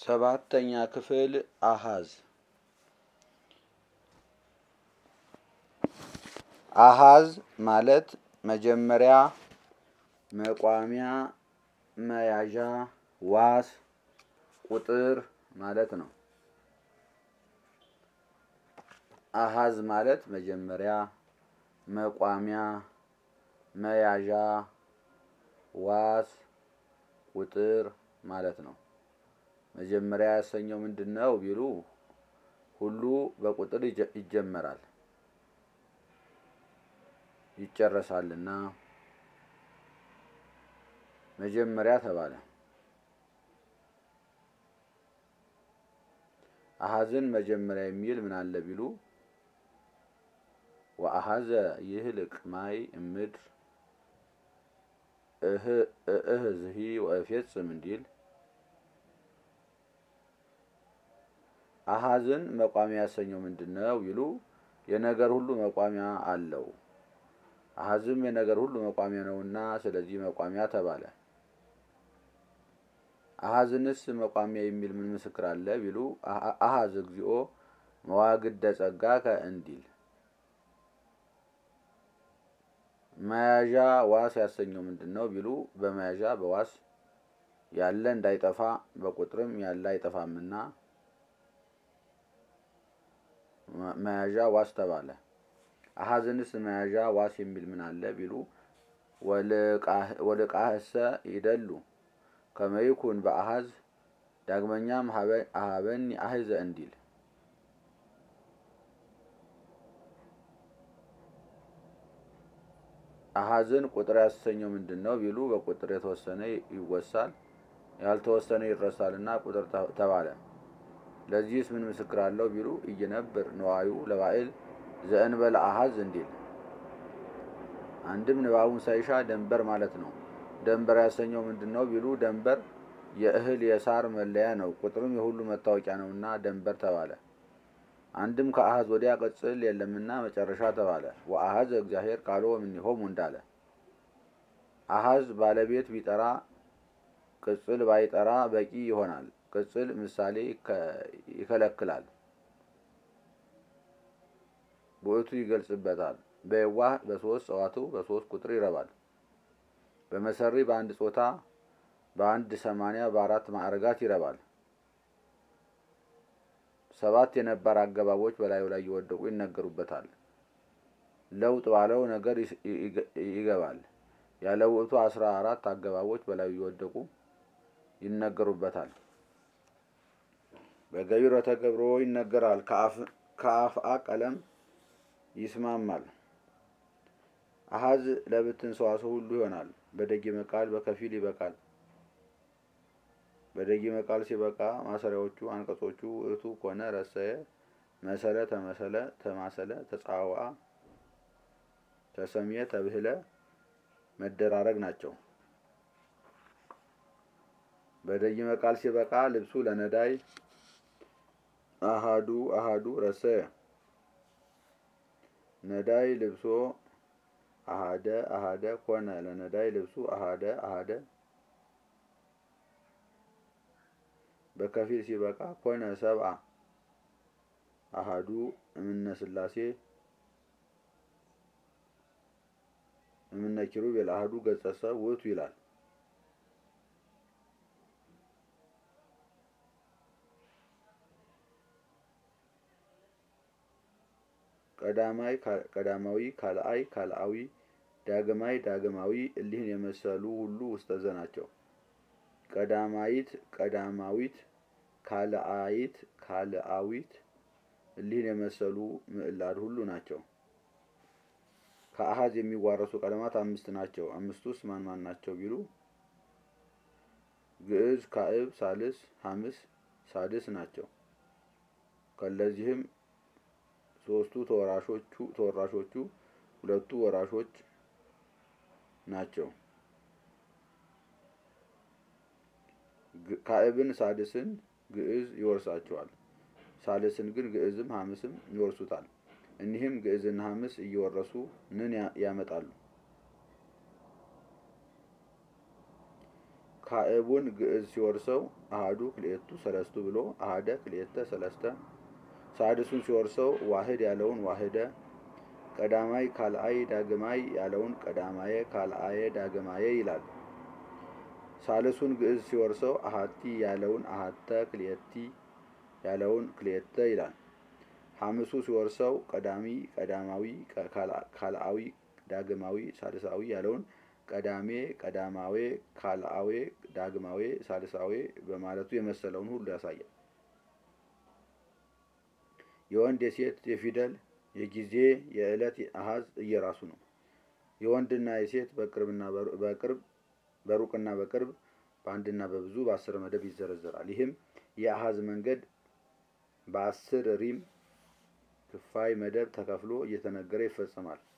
ሰባተኛ ክፍል አሃዝ አሃዝ ማለት መጀመሪያ መቋሚያ መያዣ ዋስ ቁጥር ማለት ነው። አሃዝ ማለት መጀመሪያ መቋሚያ መያዣ ዋስ ቁጥር ማለት ነው። መጀመሪያ ያሰኘው ምንድን ነው ቢሉ ሁሉ በቁጥር ይጀመራል ይጨረሳልና መጀመሪያ ተባለ። አሃዝን መጀመሪያ የሚል ምን አለ ቢሉ ወአሃዘ ይህልቅ ማይ እምድር እህዝሂ ወእፌጽም እንዲል አሃዝን መቋሚያ ያሰኘው ምንድን ነው ቢሉ የነገር ሁሉ መቋሚያ አለው። አሃዝም የነገር ሁሉ መቋሚያ ነውና ስለዚህ መቋሚያ ተባለ። አሃዝንስ መቋሚያ የሚል ምን ምስክር አለ ቢሉ አሃዝ እግዚኦ መዋግደ ጸጋከ እንዲል መያዣ ዋስ ያሰኘው ምንድን ነው ቢሉ በመያዣ በዋስ ያለ እንዳይጠፋ በቁጥርም ያለ አይጠፋምና መያዣ ዋስ ተባለ። አሃዝንስ መያዣ ዋስ የሚል ምን አለ ቢሉ ወልቃህሰ ይደሉ ከመይኩን በአሃዝ ዳግመኛም አሃበኒ አህዘ እንዲል አሃዝን ቁጥር ያሰኘው ምንድን ነው ቢሉ በቁጥር የተወሰነ ይወሳል ያልተወሰነ ይረሳልና ቁጥር ተባለ። ለዚህስ ምን ምስክር አለው ቢሉ እየነብር ነዋዩ ለባዕል ዘእንበለ አሃዝ እንዲል አንድም ንባቡን ሳይሻ ደንበር ማለት ነው። ደንበር ያሰኘው ምንድን ነው ቢሉ ደንበር የእህል የሳር መለያ ነው፣ ቁጥርም የሁሉ መታወቂያ ነውና ደንበር ተባለ። አንድም ከአሃዝ ወዲያ ቅጽል የለምና መጨረሻ ተባለ። ወአሃዘ እግዚአብሔር ቃሎ እምኔሆሙ እንዳለ አሃዝ ባለቤት ቢጠራ ቅጽል ባይጠራ በቂ ይሆናል። ቅጽል ምሳሌ ይከለክላል፣ ውእቱ ይገልጽበታል። በየዋህ በሶስት ጸዋቱ በሶስት ቁጥር ይረባል። በመሰሪ በአንድ ጾታ በአንድ ሰማንያ በአራት ማዕረጋት ይረባል። ሰባት የነባር አገባቦች በላዩ ላይ እየወደቁ ይነገሩበታል። ለውጥ ባለው ነገር ይገባል። ያለ ውእቱ አስራ አራት አገባቦች በላዩ እየወደቁ ይነገሩበታል። በገቢረ ተገብሮ ይነገራል። ከአፍአ ቀለም ይስማማል። አሃዝ ለብትን ሰዋሰው ሁሉ ይሆናል። በደጊመ ቃል በከፊል ይበቃል። በደጊመ ቃል ሲበቃ ማሰሪያዎቹ አንቀጾቹ ውእቱ ኮነ፣ ረሰየ፣ መሰለ፣ ተመሰለ፣ ተማሰለ፣ ተጻዋአ፣ ተሰምየ፣ ተብህለ መደራረግ ናቸው። በደጊመ ቃል ሲበቃ ልብሱ ለነዳይ አሃዱ አሃዱ ረሰየ ነዳይ ልብሶ አሃደ አሃደ ኮነ ለነዳይ ልብሱ አሃደ አሃደ በከፊል ሲበቃ ኮነ ሰብአ አሃዱ እምነ ስላሴ እምነ ኪሩቤል አሃዱ ገጸ ሰብ ውእቱ ይላል። ቀዳማይ ቀዳማዊ ካልአይ ካልአዊ ዳግማይ ዳግማዊ እሊህን የመሰሉ ሁሉ ውስጠዘ ናቸው። ቀዳማይት ቀዳማዊት ካልአይት ካልአዊት እሊህን የመሰሉ ምዕላድ ሁሉ ናቸው። ከአሃዝ የሚዋረሱ ቀለማት አምስት ናቸው። አምስቱስ ማን ማን ናቸው ቢሉ ግዕዝ፣ ካዕብ፣ ሳልስ፣ ሐምስ፣ ሳድስ ናቸው። ከለዚህም ሶስቱ ተወራሾቹ ተወራሾቹ ሁለቱ ወራሾች ናቸው። ካዕብን ሳድስን ግዕዝ ይወርሳቸዋል። ሳልስን ግን ግዕዝም ሐምስም ይወርሱታል። እኒህም ግዕዝና ሐምስ እየወረሱ ንን ያመጣሉ። ካዕቡን ግዕዝ ሲወርሰው አሃዱ ክልኤቱ ሰለስቱ ብሎ አሃደ ክልኤተ ሰለስተ ሳድሱን ሲወርሰው ዋህድ ያለውን ዋህደ ቀዳማይ ካልአይ ዳግማይ ያለውን ቀዳማየ ካልአየ ዳግማየ ይላል። ሳልሱን ግዕዝ ሲወርሰው አሃቲ ያለውን አሃተ ክልኤቲ ያለውን ክልኤተ ይላል። ሐምሱ ሲወርሰው ቀዳሚ ቀዳማዊ ካልአዊ ዳግማዊ ሳልሳዊ ያለውን ቀዳሜ ቀዳማዌ ካልአዌ ዳግማዌ ሳልሳዌ በማለቱ የመሰለውን ሁሉ ያሳያል። የወንድ የሴት የፊደል የጊዜ የዕለት አሃዝ እየራሱ ነው። የወንድና የሴት በቅርብና በቅርብ በሩቅና በቅርብ በአንድና በብዙ በአስር መደብ ይዘረዘራል። ይህም የአሃዝ መንገድ በአስር ሪም ክፋይ መደብ ተከፍሎ እየተነገረ ይፈጸማል።